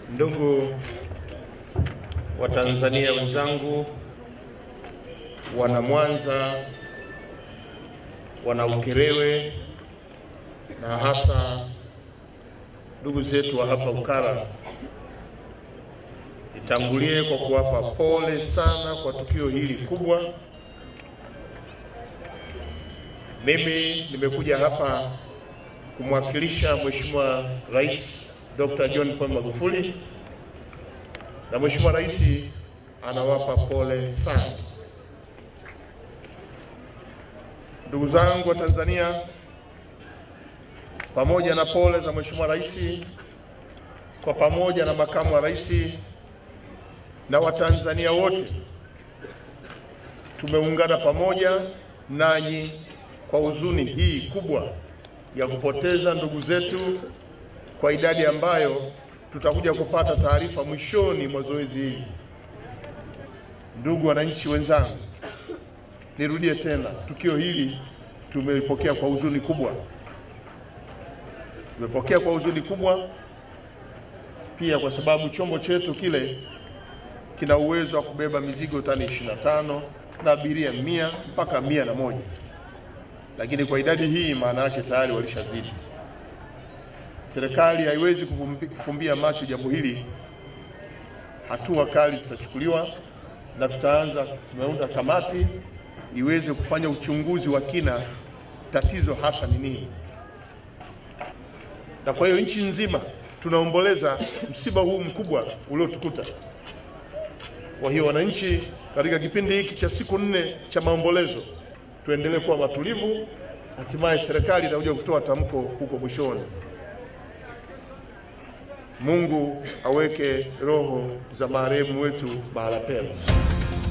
Ndugu Watanzania wenzangu, wana Mwanza, wana Ukerewe na hasa ndugu zetu wa hapa Ukara, nitangulie kwa kuwapa pole sana kwa tukio hili kubwa. Mimi nimekuja hapa kumwakilisha Mheshimiwa Rais Dr. John Pombe Magufuli na Mheshimiwa Rais anawapa pole sana. Ndugu zangu wa Tanzania, pamoja na pole za Mheshimiwa Rais, kwa pamoja na makamu wa rais na Watanzania wote tumeungana pamoja nanyi kwa huzuni hii kubwa ya kupoteza ndugu zetu kwa idadi ambayo tutakuja kupata taarifa mwishoni mwa zoezi hili. Ndugu wananchi wenzangu, nirudie tena, tukio hili tumelipokea kwa huzuni kubwa, tumepokea kwa huzuni kubwa pia kwa sababu chombo chetu kile kina uwezo wa kubeba mizigo tani 25 na abiria mia mpaka mia na moja, lakini kwa idadi hii maana yake tayari walishazidi. Serikali haiwezi kufumbia macho jambo hili. Hatua kali zitachukuliwa na tutaanza, tumeunda kamati iweze kufanya uchunguzi wa kina, tatizo hasa ni nini. Na kwa hiyo nchi nzima tunaomboleza msiba huu mkubwa uliotukuta. Kwa hiyo wananchi, katika kipindi hiki cha siku nne cha maombolezo, tuendelee kuwa matulivu, hatimaye serikali itakuja kutoa tamko huko mwishoni. Mungu aweke roho za marehemu wetu mahala pema.